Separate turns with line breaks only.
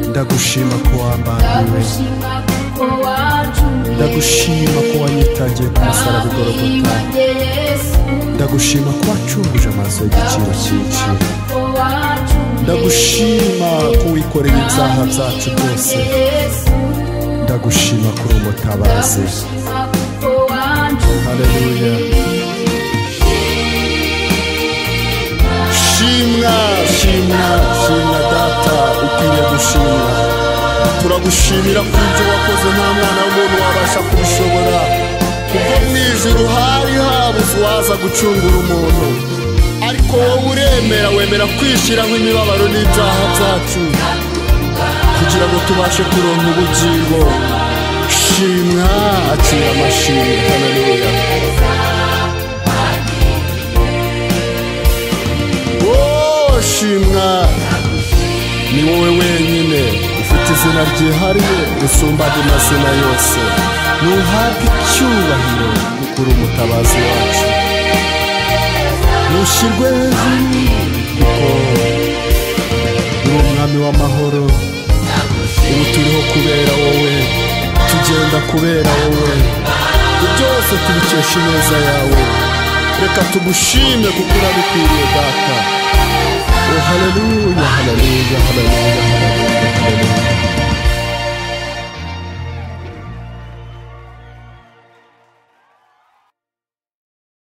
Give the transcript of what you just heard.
ndagushima ko wambaniwe ndagushima ko wanyitangiye ku musaraba igorogota ndagushima ko wacunguje amaso y'igiciro cyinshi ndagushima ko wikoreye ibyaha byacu byose ndagushima kuri umutabazi haleluya shimwa shimwa shimwa data ukwiriye gushimwa turagushimira ku byo wakoze nta mwana w'umuntu wabasha kubishobora kuko mu ijuru hari habuze uwaza gucungura umuntu ariko wowe uremera wemera kwishyiraho imibabaro n'ibyaha byacu kugira ngo tubashe kuronka ubugingo shimwa akira amashimwe haleluya Oh, shimwa ni wowe wenyine ufite izina ryihariye risumba andi mazina yose ntuhabwe icyubahiro ukuri umutabazi wacu ntushyirwe hejuru kuko uri umwami w'amahoro ubu turiho kubera wowe tugenda kubera wowe ibyo byose tubikesha ineza yawe reka tugushime kuko urabikwiriye data Oh, hallelujah, hallelujah, hallelujah, hallelujah.